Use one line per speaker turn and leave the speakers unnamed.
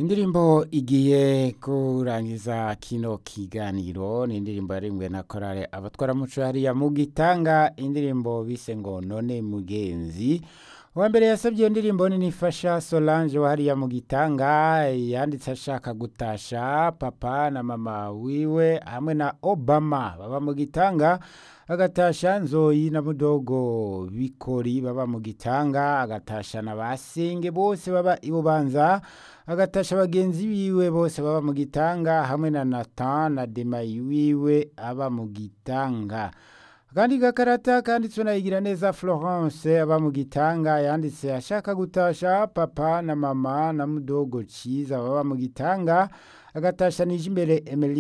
indirimbo igiye kurangiza kino kiganiro ni indirimbo yarimwe na korale abatwaramuco hariya mu gitanga indirimbo bise ngo none mugenzi uwa mbere yasabye iyo ndirimbo ni nifasha solange wa hariya mu gitanga yanditse ashaka gutasha papa na mama wiwe hamwe na obama baba mu gitanga agatasha nzoyi na mudogo bikori baba mu gitanga agatasha na basenge bose baba ibubanza agatasha bagenzi biwe bose baba mu gitanga hamwe na Nathan na Demayi wiwe aba mu gitanga akandi gakarata kanditswe na igira neza Florence aba mu gitanga yanditse ashaka gutasha papa na mama na mudogo ciza baba mu gitanga agatasha nije imbere Emily